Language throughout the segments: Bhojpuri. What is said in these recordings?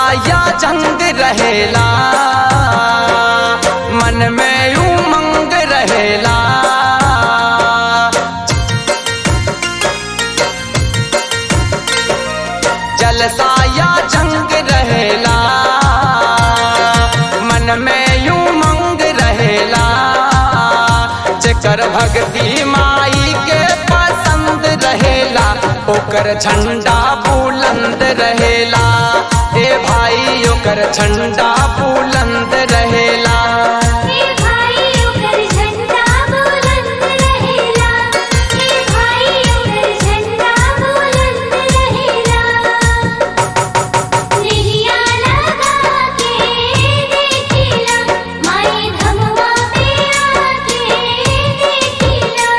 या जंग रहेला मन में उमंग रहेला जलसा या जंग रहेला मन में उमंग रहेला जेकर भक्ति माई के पसंद रहेला ओकर झंडा बुलंद रहेला ए भाई ओकर झंडा बुलंद रहेला हे भाई ओकर झंडा बुलंद रहेला हे भाई ओकर झंडा बुलंद रहेला निहिया लगा के देखिला माई धमवा पे आके देखिला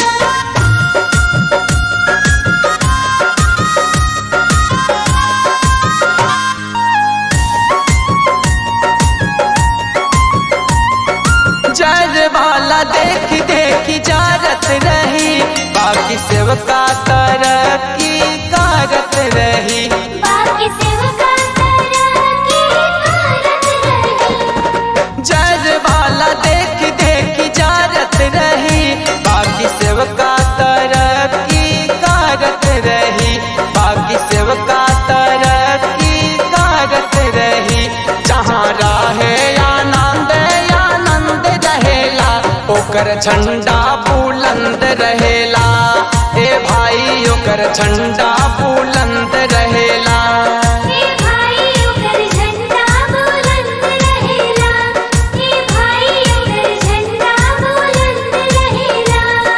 जर वाला देख देख जारत रही बाकी सेवका तरक्की कारत रही बाकी सेवका तरक्की करत रही जर वाला देख देख जारत रही बाकी सेवका तरक्की कारत रही बाकी सेवका तरक्की कारत रही जहाँ रहे आनंद आनंद रहेला ओकर झंडा बुलंद रहेला ए भाई ओकर झंडा बुलंद रहेला हे भाई ओकर झंडा बुलंद रहेला हे भाई ओकर झंडा बुलंद रहेला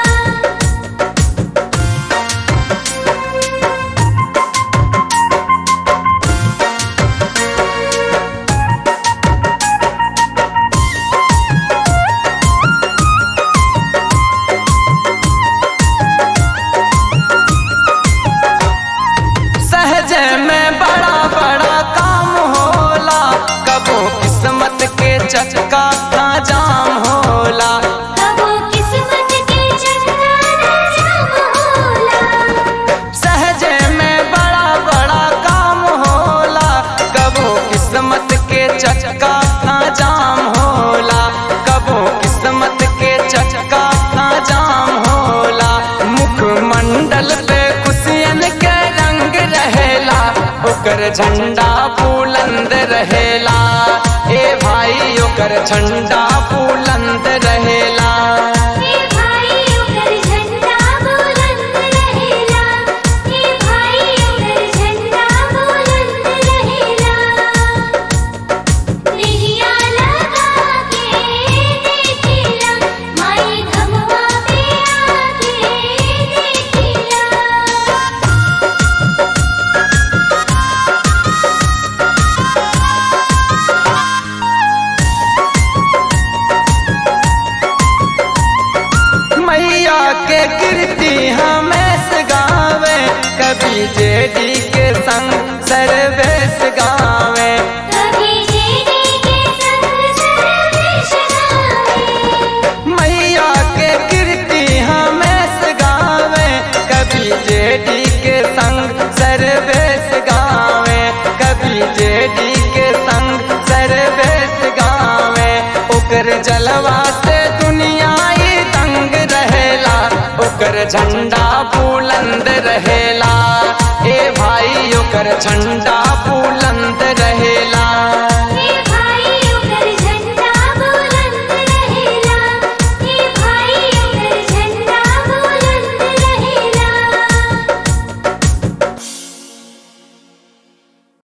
सहज में बड़ा बड़ा काम होला कबो किस्मत के चक्का का जाम होला कबो किस्मत के चक्का न जाम होला सहज में बड़ा बड़ा काम होला कबो किस्मत के चक्का का जाम होला कबो किस्मत के चक्का का जाम होला मुखमंडल पे खुशियन के रंग रहेला ओकर झंडा बुलंद रहेला ए भाई ओकर झंडा बुलंद रहेला हे भाई ओकर झंडा बुलंद रहेला हे भाई ओकर झंडा बुलंद रहेला निहिया लगा के देखिला माई धमवा पे आके देखिला मैया के कीर्ति हमें गावे कभी जेडी के संग सर्वेश गावे कभी जेडी के संग सर्वेश गावे मैया के कीर्ति हमें गावे कभी जेडी के संग सर्वेश गावे कभी जेडी के संग सर्वेश गावे ओकर जलवा से दुनिया ही तंग रहेला ओकर झंडा बुलंद रहेला ए भाई ओकर झंडा